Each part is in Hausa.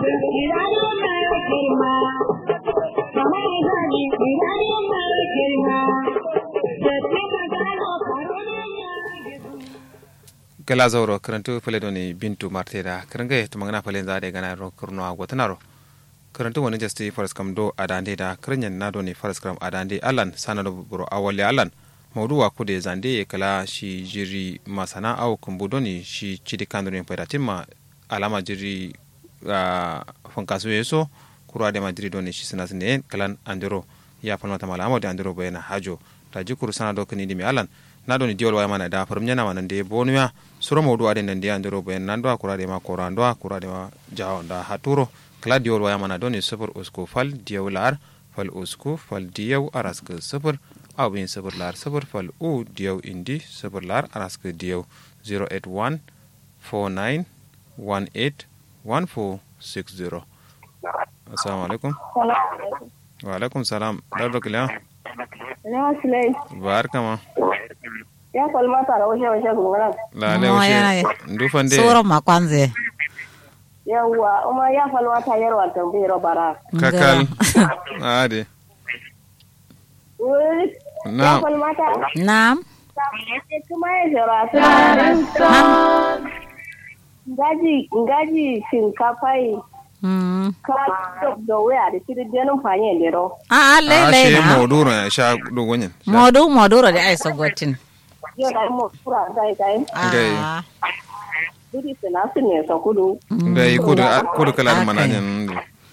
gala zauro karantu fale doni bintu marteda karanga to magana fale za de gana ro kurno agotanaro karantu wani jasti faras kam do adande da karanyan na doni faras kam adande alan sana do buro awale alan maudu wa kude zande kala shi jiri masana au kumbu doni shi chidi kandoni pada timma alama jiri uh, fankasu yeso kura de madri doni shi sana sine kalan andero ya falmata malama de andero bayana hajo ta jikuru sana do kani dimi alan na doni diol waya mana da farum nyana mana de bonuya suro mawdu ade nan de andero bayan nan do akura de ma kora ndo akura de ma jawo da haturo kala diol waya mana doni sufur usku fal diyaw lar fal usku fal diyaw arask sufur aw bin sufur lar sufur fal u diyaw indi sufur lar arask diyaw 081 49 18 1460 assalamu alaikum wa alaikum salam dardo kila Ya Sulai. barka ma Ya kwalma tara washe washe gungana. lale Mo yana wuce ye. ndufande Soro makwanze. Yawwa, uma ya falma ta yarwa tambayar bara. kakal ade Wuri, ya na falma ta. Naam. Kuma ya shara su. Ngaji, ngaji shinkafa yi. Mm. Ka da waya da shirin denin fanye ne ro. Ah, a lele she na. moduro ya sha dogonyin Modu moduro da ai sogotin. Yau da mu kura gai gai. Gai. Ah. Dudi suna su ne sa kudu. ngai kudu kudu kala Okay. manajin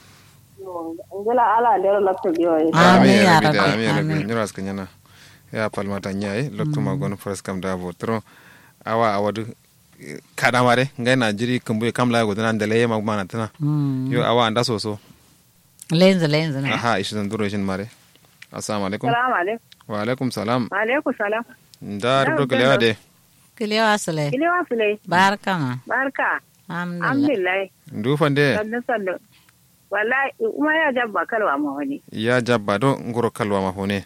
Ngila ala da yaro lakta biyo yi. Ah. Amin, amin ya ya rabbi rabbi, amin ya rabbi amin. nyura askan yana ya palmata nyai loktu magon fras kam da botro awa awadu kada mare ngai na jiri kumbu kam la go dan dale ma mana tana Mm. yo awa anda soso Lenzu lenzu na. aha ishi dan duro shin mare assalamu alaikum Salamu alaikum. wa alaikum salam Alaikum salam. da rubuto kalewa de Kilewa sule. Kilewa Sulai. Barka ma. Barka. Alhamdulillah. Alhamdulillah. ndufande sannu sannu wallahi kuma ya jabba kalwa ma wani ya jabba do ngoro kalwa ma fone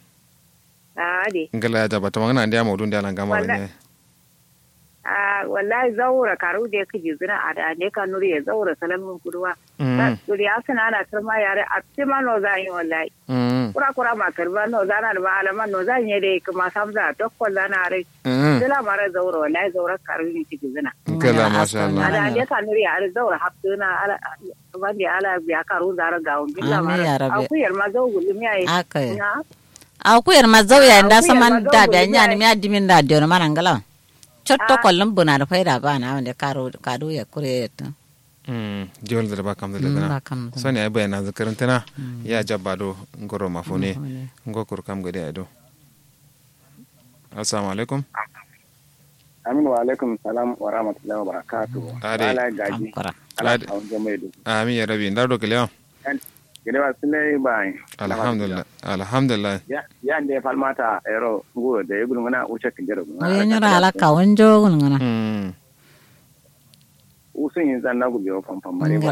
a de ngala ya jabba to magana ndia modun dia lan gama Wallahi. ne a wallahi zaura karu da yake jizuna a da ne ka nuri ya zaura salamin kuduwa Mm. duri ya suna ana karma yare a tima no za yi wallahi mm kura kura ma karba no za na da malaman no za yi da kuma samza tokkon za na rai mm dila mara zaura wallahi zaura karu ne ke jizuna ngala masha a Allah da ne ka nuri ya zaura hafsuna ala wanda ala biya karu zara ga wani dila Amin ya mara Rabbi. akuyar ma zau gulmi yayi Aka yi. na Akuyar mazauya inda Akuyar saman mazauya da biya ne. nyani mi adimin da diyo mana ngala. Chotto kollum buna da faida ba na wanda karo kadu ya kure ta. Mm, jol da ba kam da Mm, dana ba kam da. sani ay bayana zakarin tana ya jabba do ngoro mafune ngo kur kam gade ado assalamu alaikum Aminu wa alaikum salam wa rahmatullahi wa barakatuh. Ade. Ala gaji. Ankara. Ala Ade. kawun jama'i da. amin ya rabi ndar do kelewa Gede ba sile ba. alhamdulillah alhamdulillah Ya ya ne falmata ero nguro da yugul ngana uche kinjero. Oye nyura ala kawun jogun ngana. mm Usun yin zanna gubi o pam pam mare ba.